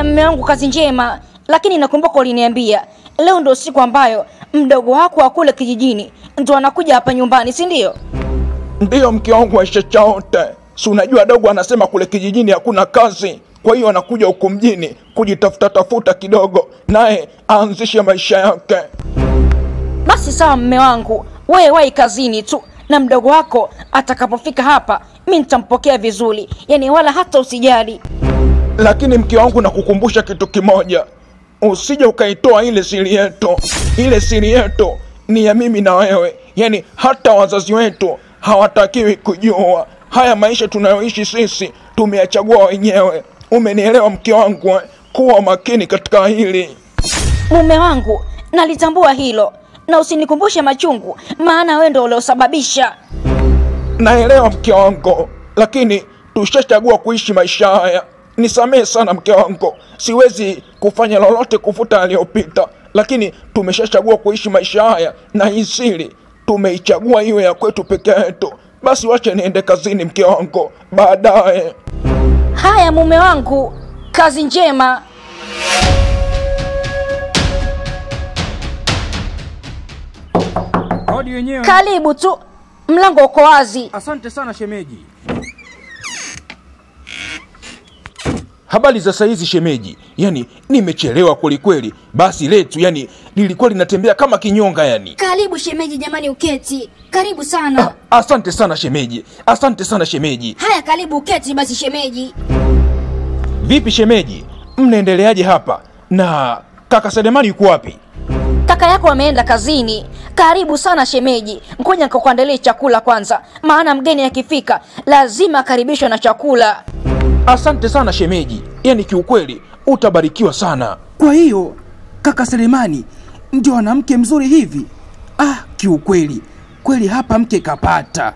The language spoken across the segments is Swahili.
Haya mme wangu, kazi njema. Lakini nakumbuka uliniambia leo ndio siku ambayo mdogo wako wa kule kijijini ndo anakuja hapa nyumbani, si ndio? Ndiyo mke wangu Aisha Chaote, si unajua dogo anasema kule kijijini hakuna kazi, kwa hiyo anakuja huku mjini kujitafuta tafuta kidogo, naye aanzishe maisha yake. Basi sawa mme wangu, wewe wahi kazini tu, na mdogo wako atakapofika hapa mi nitampokea vizuri, yaani wala hata usijali. Lakini mke wangu, nakukumbusha kitu kimoja, usije ukaitoa ile siri yetu. Ile siri yetu ni ya mimi na wewe, yaani hata wazazi wetu hawatakiwi kujua. Haya maisha tunayoishi sisi tumeyachagua wenyewe. Umenielewa mke wangu? eh? Kuwa makini katika hili. Mume wangu, nalitambua hilo, na usinikumbushe machungu, maana wewe ndo uliosababisha. Naelewa mke wangu, lakini tushachagua kuishi maisha haya. Nisamehe sana mke wangu, siwezi kufanya lolote kufuta aliyopita, lakini tumeshachagua kuishi maisha haya, na hii siri tumeichagua iwe ya kwetu peke yetu. Basi wache niende kazini mke wangu, baadaye. Haya mume wangu, kazi njema. Hodi wenyewe. Karibu tu, mlango uko wazi. Asante sana shemeji. Habari za saizi shemeji, yani nimechelewa kwelikweli. Basi letu yani lilikuwa linatembea kama kinyonga yani. Karibu shemeji, jamani, uketi. Karibu sana. Ah, asante sana shemeji, asante sana shemeji. Haya, karibu uketi basi shemeji. Vipi shemeji, mnaendeleaje hapa? Na kaka Selemani yuko wapi? Kaka yako ameenda kazini. Karibu sana shemeji, ngoja nikakuandalie chakula kwanza, maana mgeni akifika lazima akaribishwe na chakula. Asante sana shemeji, yani kiukweli utabarikiwa sana. Kwa hiyo kaka Selemani ndio ana mke mzuri hivi? Ah, kiukweli kweli hapa mke kapata.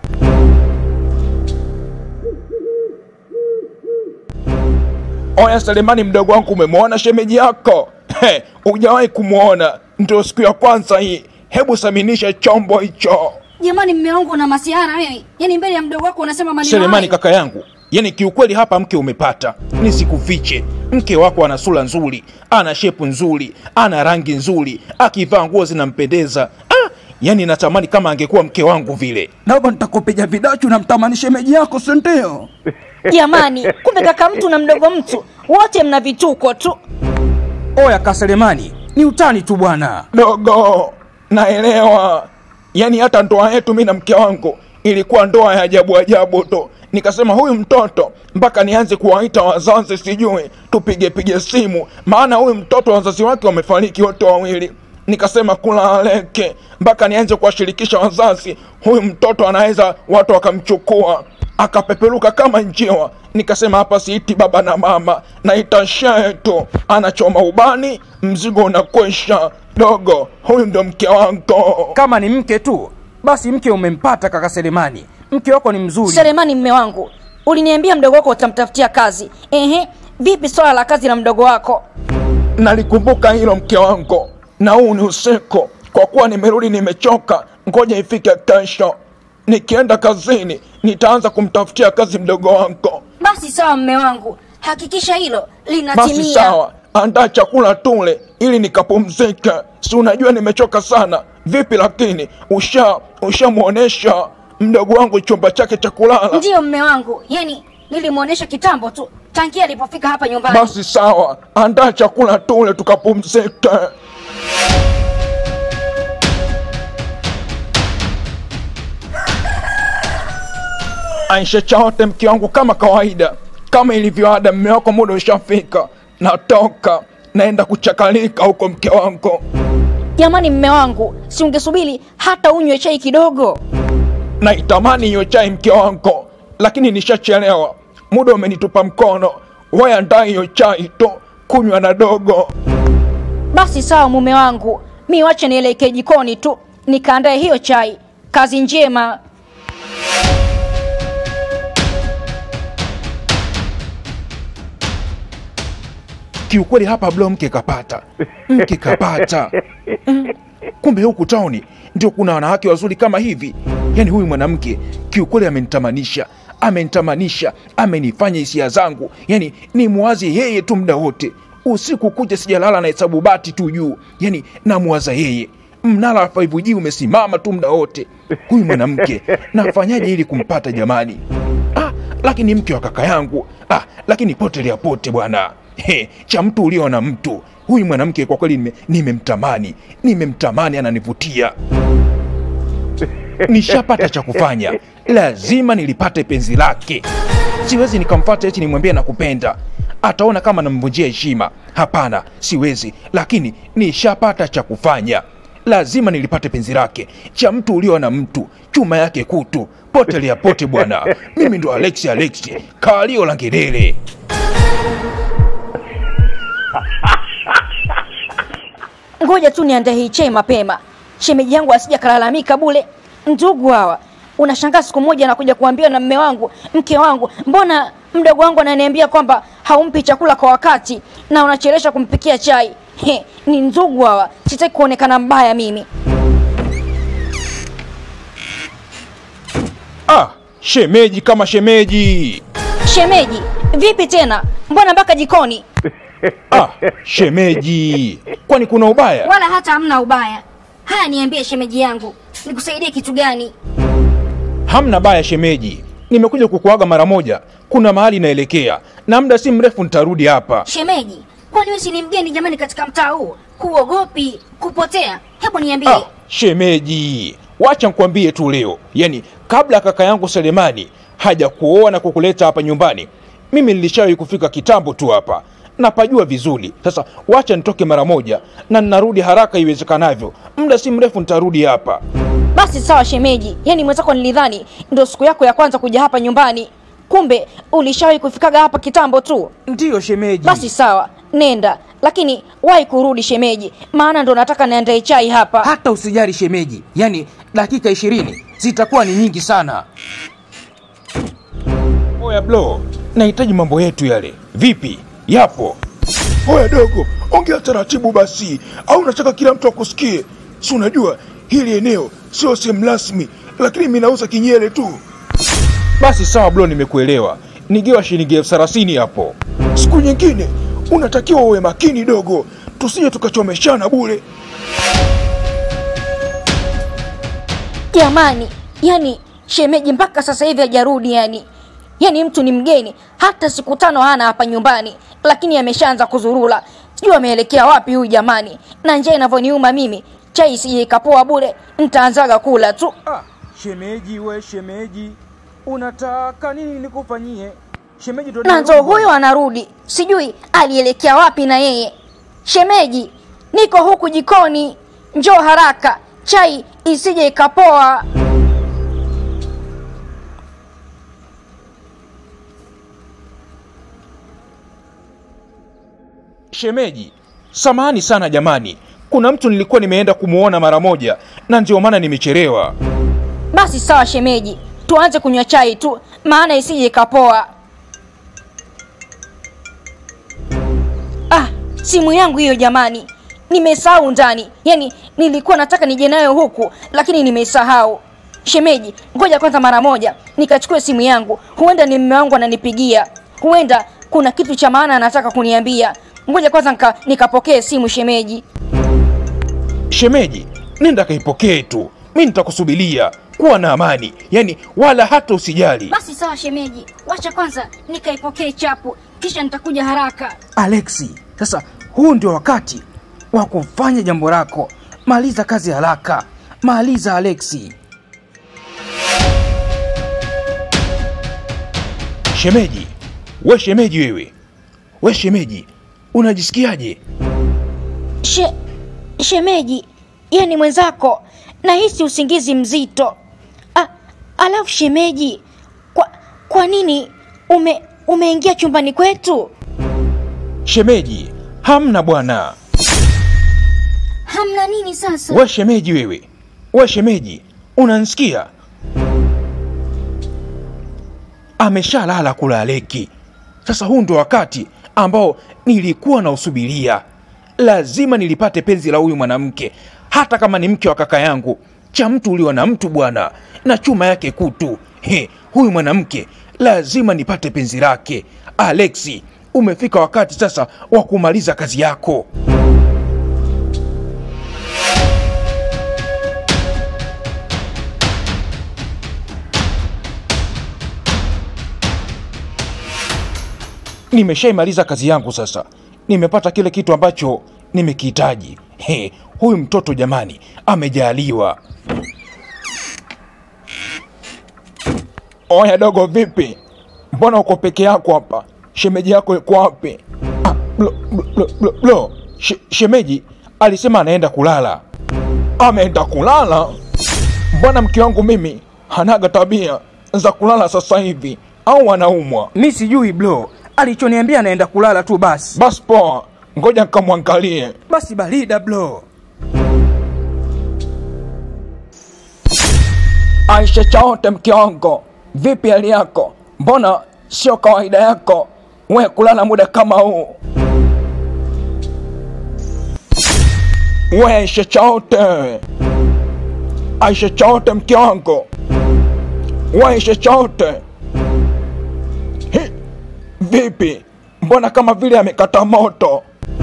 Oya Selemani, mdogo wangu, umemwona shemeji yako? He, hujawahi kumwona? Ndio siku ya kwanza hii. Hebu saminisha chombo hicho. Jamani, mme wangu una masiara wewe, yaani mbele ya mdogo wako unasema maneno Selemani hayo. kaka yangu, yani kiukweli hapa mke umepata, nisikufiche. Mke wako ana sura nzuri, ana shepu nzuri, ana rangi nzuri, akivaa nguo zinampendeza. Ah, yani natamani kama angekuwa mke wangu vile. Naomba nitakupiga vidachu na mtamani shemeji yako, si ndio? Jamani, kumbe kaka mtu na mdogo mtu wote mna vituko tu. Oya kaka Selemani, ni utani tu bwana. Dogo, naelewa. Yaani hata ndoa yetu mi na mke wangu ilikuwa ndoa ya ajabu ajabu tu. Nikasema huyu mtoto mpaka nianze kuwaita wazazi, sijui tupige pige simu, maana huyu mtoto wazazi wake wamefariki wote wawili. Nikasema kula aleke, mpaka nianze kuwashirikisha wazazi, huyu mtoto anaweza watu wakamchukua akapeperuka kama njiwa. Nikasema hapa siiti baba na mama, naita shehe tu, anachoma ubani, mzigo unakwisha. Dogo, huyu ndo mke wako. Kama ni mke tu, basi mke umempata kaka Selemani. Mke wako ni mzuri. Selemani, mme wangu, uliniambia mdogo wako utamtafutia kazi. Ehe, vipi swala la kazi na mdogo wako? Nalikumbuka hilo mke wangu, na huu ni usiku. Kwa kuwa nimerudi nimechoka, ngoja ifike kesho. Nikienda kazini, nitaanza kumtafutia kazi mdogo wako. Basi sawa, mme wangu, hakikisha hilo linatimia. Basi sawa, andaa chakula tule ili nikapumzike. Si unajua nimechoka sana. Vipi lakini usha ushamwonesha mdogo wangu chumba chake cha kulala? Ndiyo mme wangu, yaani nilimwonyesha kitambo tu tangia alipofika hapa nyumbani. Basi sawa, andaa chakula tule tukapumzike. Aisha Chaote, mke wangu, kama kawaida, kama ilivyo ada, mme wako muda ushafika, natoka naenda kuchakalika huko, mke wangu. Jamani, mme wangu, si ungesubiri hata unywe chai kidogo? Naitamani hiyo chai, mke wangu, lakini nishachelewa, muda umenitupa mkono. Wewe andaa hiyo chai tu, kunywa na dogo. Basi sawa, mume wangu, mi wache nielekee jikoni tu nikaandae hiyo chai. Kazi njema. kiukweli hapa blo mke kapata mke kapata Mm. kumbe huku tauni ndio kuna wanawake wazuri kama hivi yaani huyu mwanamke kiukweli amenitamanisha amenitamanisha amenifanya hisia zangu yaani ni mwazi yeye tu muda wote usiku kucha sijalala na hesabu bati tu juu yani namwaza yeye mnara wa 5G umesimama tu muda wote huyu mwanamke nafanyaje ili kumpata jamani ah, lakini mke wa kaka yangu ah, lakini potelea pote bwana He, cha mtu ulio na mtu huyu mwanamke kwa kweli nime- nimemtamani nimemtamani ananivutia nishapata cha kufanya lazima nilipate penzi lake siwezi nikamfata eti nimwambie nakupenda ataona kama namvunjia heshima hapana siwezi lakini nishapata cha kufanya lazima nilipate penzi lake cha mtu ulio na mtu chuma yake kutu potelea pote bwana mimi ndo alexi alexi kalio la ngelele ngoja tu niandae hii chai mapema shemeji yangu asija kalalamika bule ndugu hawa unashangaa siku moja anakuja kuambiwa na mme wangu mke wangu mbona mdogo wangu ananiambia kwamba haumpi chakula kwa wakati na unachelesha kumpikia chai He, ni ndugu hawa sitaki kuonekana mbaya mimi ah shemeji kama shemeji shemeji vipi tena mbona mpaka jikoni ah shemeji kwani kuna ubaya wala hata hamna ubaya haya niambie shemeji yangu nikusaidie kitu gani hamna baya shemeji nimekuja kukuaga mara moja kuna mahali naelekea na muda si mrefu nitarudi hapa shemeji kwani wewe si ni mgeni jamani katika mtaa huu huogopi kupotea hebu niambie ah, shemeji wacha nkwambie tu leo yani kabla kaka yangu selemani haja kuoa na kukuleta hapa nyumbani mimi nilishawahi kufika kitambo tu hapa napajua vizuri sasa wacha nitoke mara moja na ninarudi haraka iwezekanavyo muda si mrefu nitarudi hapa basi sawa shemeji yaani mwenzako nilidhani ndio siku yako ya kwanza kuja hapa nyumbani kumbe ulishawahi kufikaga hapa kitambo tu ndiyo shemeji basi sawa nenda lakini wahi kurudi shemeji maana ndo nataka niandae chai hapa hata usijali shemeji yaani dakika ishirini zitakuwa ni nyingi sana oya blo nahitaji mambo yetu yale vipi yapo Oya dogo, ongea taratibu basi, au unataka kila mtu akusikie? Si unajua hili eneo sio sehemu rasmi, lakini mimi nauza kinyele tu. basi sawa blo nimekuelewa nigewa shilingi elfu thelathini hapo Siku nyingine unatakiwa uwe makini dogo, tusije tukachomeshana bure. jamani yani shemeji mpaka sasa hivi hajarudi yani yani mtu ni mgeni hata siku tano hana hapa nyumbani lakini ameshaanza kuzurula sijui ameelekea wapi huyu jamani na njia inavyoniuma mimi chai isije ikapoa bure ntaanzaga kula tu ah, shemeji we shemeji unataka nini nikufanyie shemeji ndo na ndo nimerudi. huyo anarudi sijui alielekea wapi na yeye shemeji niko huku jikoni njoo haraka chai isije ikapoa shemeji samahani sana jamani kuna mtu nilikuwa nimeenda kumwona mara moja na ndio maana nimechelewa basi sawa shemeji tuanze kunywa chai tu maana isije ikapoa ah simu yangu hiyo jamani nimesahau ndani yaani nilikuwa nataka nije nayo huku lakini nimesahau shemeji ngoja kwanza mara moja nikachukue simu yangu huenda ni mme wangu ananipigia huenda kuna kitu cha maana anataka kuniambia ngoja kwanza nika, nikapokee simu shemeji shemeji nenda kaipokee tu mi nitakusubiria kuwa na amani yani wala hata usijali basi sawa shemeji wacha kwanza nikaipokee chapu kisha nitakuja haraka alexi sasa huu ndio wakati wa kufanya jambo lako maliza kazi haraka maliza alexi shemeji we shemeji wewe we shemeji unajisikiaje She, shemeji yani mwenzako nahisi usingizi mzito ah, alafu shemeji kwa, kwa nini ume umeingia chumbani kwetu shemeji hamna bwana hamna nini sasa we shemeji wewe we shemeji unansikia ameshalala kula aleki sasa huu ndo wakati ambao nilikuwa nausubiria lazima nilipate penzi la huyu mwanamke hata kama ni mke wa kaka yangu cha mtu ulio na mtu bwana na chuma yake kutu he huyu mwanamke lazima nipate penzi lake alexi umefika wakati sasa wa kumaliza kazi yako. Nimeshaimaliza kazi yangu sasa, nimepata kile kitu ambacho nimekihitaji. He, huyu mtoto jamani, amejaliwa. Oya dogo, vipi? Mbona uko peke yako hapa? Shemeji yako yuko wapi? Ah, blo, blo, blo, blo, blo. She, shemeji alisema anaenda kulala. Ameenda kulala? Mbona mke wangu mimi hanaga tabia za kulala sasa hivi, au anaumwa? Mi sijui blo, alichoniambia anaenda kulala tu basi. Basi poa, ngoja nikamwangalie. Basi barida blo. Aisha Chaote, mke wangu, vipi hali yako? Mbona sio kawaida yako we kulala muda kama huu? We Aisha Chaote, Aisha Chaote, mke wangu, we Aisha Chaote, Hi, vipi? Mbona kama vile amekata moto?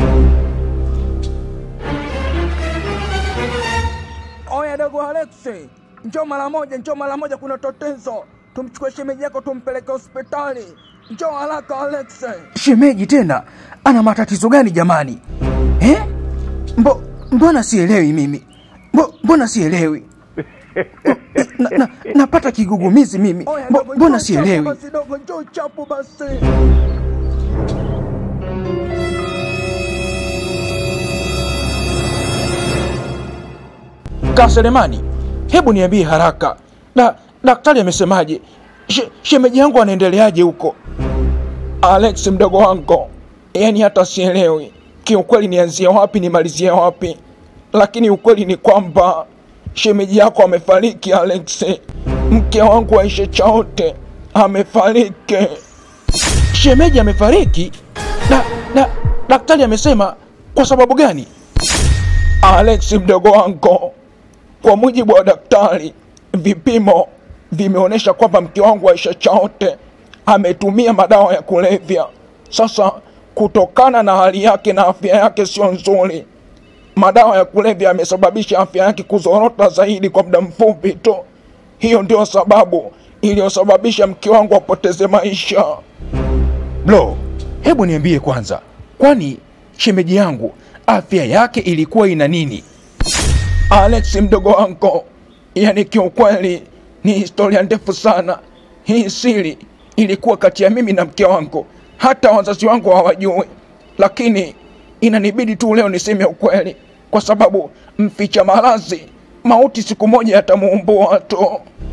Oya dogo Alexi, njoo mara moja, njoo mara moja, kuna tatizo. Tumchukue shemeji yako tumpeleke hospitali. Njoo haraka Alexi. Shemeji tena ana matatizo gani jamani eh? Mbo, mbona sielewi mimi Mbo, mbona sielewi na, na, napata kigugumizi mimi Mbo, mbona sielewi dogo, njoo chapu basi. Kaselemani, hebu niambie haraka, da, daktari amesemaje? She, shemeji yangu anaendeleaje huko? Alex mdogo wangu, yani hata sielewi kiukweli nianzie wapi nimalizie wapi, lakini ukweli ni kwamba shemeji yako amefariki. Alex, mke wangu Aisha Chaote amefariki. Shemeji amefariki? Da, da, daktari amesema kwa sababu gani? Alex mdogo wangu, kwa mujibu wa daktari, vipimo vimeonyesha kwamba mke wangu Aisha Chaote ametumia madawa ya kulevya. Sasa kutokana na hali yake na afya yake sio nzuri, madawa ya kulevya yamesababisha afya yake kuzorota zaidi kwa muda mfupi tu. Hiyo ndio sababu iliyosababisha mke wangu apoteze maisha. Blo, hebu niambie kwanza, kwani shemeji yangu afya yake ilikuwa ina nini? Alex mdogo wangu, yani kiukweli ni historia ndefu sana. Hii siri ilikuwa kati ya mimi na mke wangu, hata wazazi wangu hawajui, lakini inanibidi tu leo niseme ukweli, kwa sababu mficha maradhi mauti siku moja yatamuumbua tu.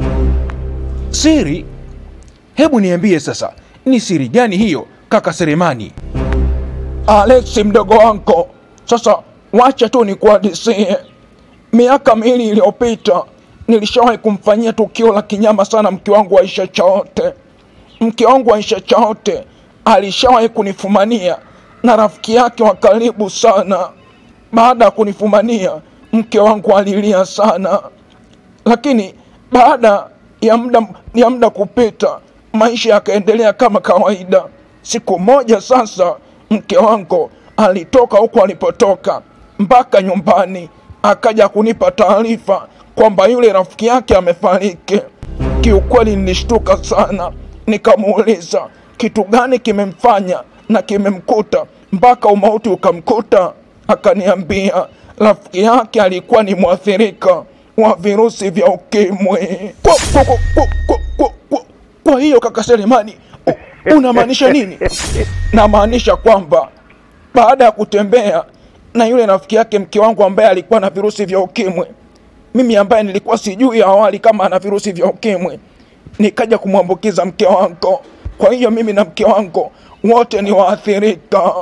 Siri? Hebu niambie sasa, ni siri gani hiyo kaka Seremani? Alex mdogo wangu, sasa wacha tu nikuhadisie. Miaka miwili iliyopita nilishawahi kumfanyia tukio la kinyama sana mke wangu Aisha Chaote. Mke wangu Aisha Chaote alishawahi kunifumania na rafiki yake wa karibu sana. Baada ya kunifumania, mke wangu alilia sana, lakini baada ya muda ya muda kupita, maisha yakaendelea kama kawaida. Siku moja sasa, mke wangu alitoka huko alipotoka mpaka nyumbani, akaja kunipa taarifa kwamba yule rafiki yake amefariki. Kiukweli nilishtuka sana, nikamuuliza kitu gani kimemfanya na kimemkuta mpaka umauti ukamkuta. Akaniambia rafiki yake alikuwa ni mwathirika wa virusi vya ukimwi. Kwa, kwa, kwa, kwa, kwa, kwa, kwa, kwa hiyo kaka Selemani, u- unamaanisha nini? Namaanisha kwamba baada ya kutembea na yule rafiki yake mke wangu ambaye alikuwa na virusi vya ukimwi, mimi ambaye nilikuwa sijui awali kama ana virusi vya ukimwi, nikaja kumwambukiza mke wangu. Kwa hiyo mimi na mke wangu wote ni waathirika.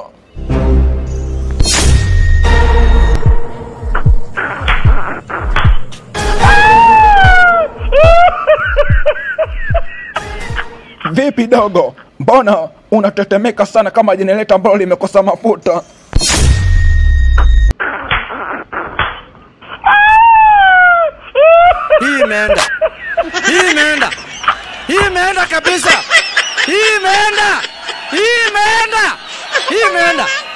Vipi dogo, mbona unatetemeka sana kama jenereta ambalo limekosa mafuta? Hii imeenda, hii imeenda, hii imeenda kabisa, hii imeenda, hii imeenda. Hii imeenda.